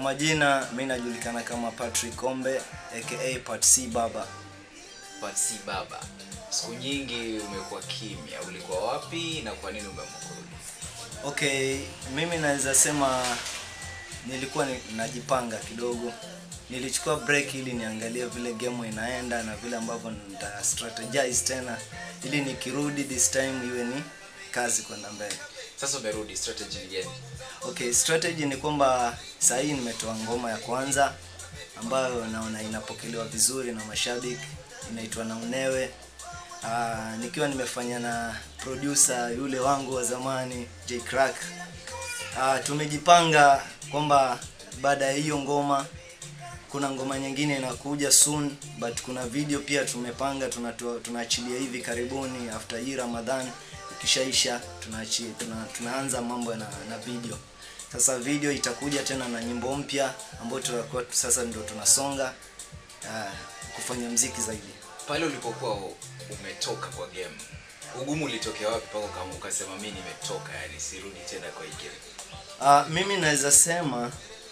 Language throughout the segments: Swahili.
majina mi najulikana kama Patrick Kombe aka Pat C Baba. But si baba siku nyingi umekuwa kimya ulikuwa wapi na kwa nini umeamua kurudi Okay, mimi naweza sema nilikuwa ni- najipanga kidogo. Nilichukua break ili niangalie vile game inaenda na vile ambavyo nita strategize tena ili nikirudi this time iwe ni kazi kwenda mbele. sasa umerudi strategy ni gani Okay, strategy ni kwamba saa hii nimetoa ngoma ya kwanza ambayo naona inapokelewa vizuri na mashabiki, inaitwa na unewe. Aa, nikiwa nimefanya na producer yule wangu wa zamani J Crack. Aa, tumejipanga kwamba baada ya hiyo ngoma kuna ngoma nyingine inakuja soon but kuna video pia tumepanga tunatoa- tunaachilia hivi karibuni after hii Ramadhan ikishaisha tunaachi, tuna, tunaanza mambo na, na video sasa video itakuja tena na nyimbo mpya ambayo tutakuwa sasa ndio tunasonga uh, kufanya mziki zaidi pale ulipokuwa u- umetoka kwa game ugumu ulitokea wapi mpaka kama ukasema mi nimetoka yani sirudi tena kwa hii game Uh, mimi naweza sema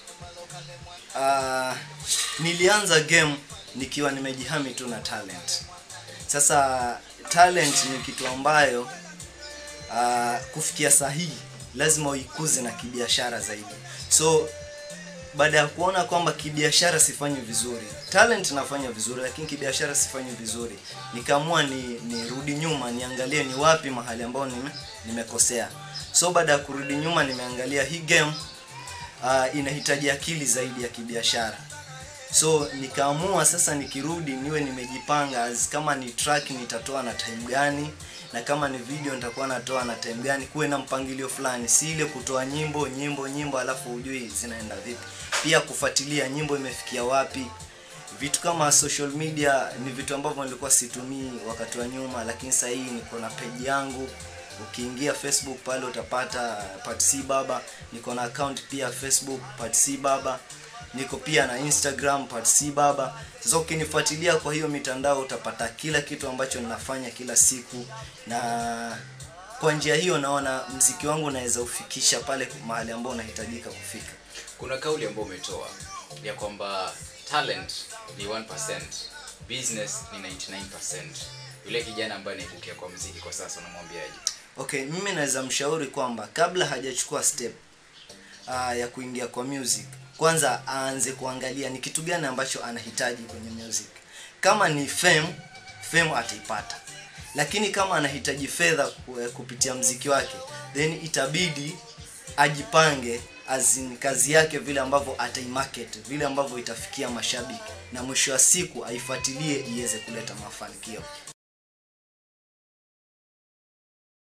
uh, nilianza game nikiwa nimejihami tu na talent. Sasa talent ni kitu ambayo uh, kufikia sahihi lazima uikuze na kibiashara zaidi. So baada ya kuona kwamba kibiashara sifanyi vizuri, talent nafanya vizuri, lakini kibiashara sifanyi vizuri, nikaamua ni nirudi nyuma niangalie ni wapi mahali ambao nime, nimekosea. So baada ya kurudi nyuma, nimeangalia hii game uh, inahitaji akili zaidi ya kibiashara. So nikaamua sasa nikirudi niwe nimejipanga as kama ni track nitatoa na time gani na kama ni video nitakuwa natoa na time gani, kuwe na mpangilio fulani, si ile kutoa nyimbo nyimbo nyimbo alafu hujui zinaenda vipi. Pia kufuatilia nyimbo imefikia wapi. Vitu kama social media ni vitu ambavyo nilikuwa situmii wakati wa nyuma, lakini sasa hii niko na page yangu. Ukiingia Facebook pale utapata Pat C Baba. Niko na account pia Facebook Pat C Baba niko pia na Instagram Pat C Baba. Sasa ukinifuatilia kwa hiyo mitandao utapata kila kitu ambacho ninafanya kila siku, na kwa njia hiyo naona mziki wangu naweza ufikisha pale mahali ambao unahitajika kufika. kuna kauli ambayo umetoa ya kwamba talent ni 1% business ni 99% yule kijana ambaye anaibukia kwa mziki kwa sasa unamwambiaje Okay, mimi naweza mshauri kwamba kabla hajachukua step uh, ya kuingia kwa music, kwanza aanze kuangalia ni kitu gani ambacho anahitaji kwenye music. Kama ni fame, fame ataipata, lakini kama anahitaji fedha ku- eh, kupitia mziki wake, then itabidi ajipange as in kazi yake vile ambavyo ataimarket, vile ambavyo itafikia mashabiki, na mwisho wa siku aifuatilie iweze kuleta mafanikio.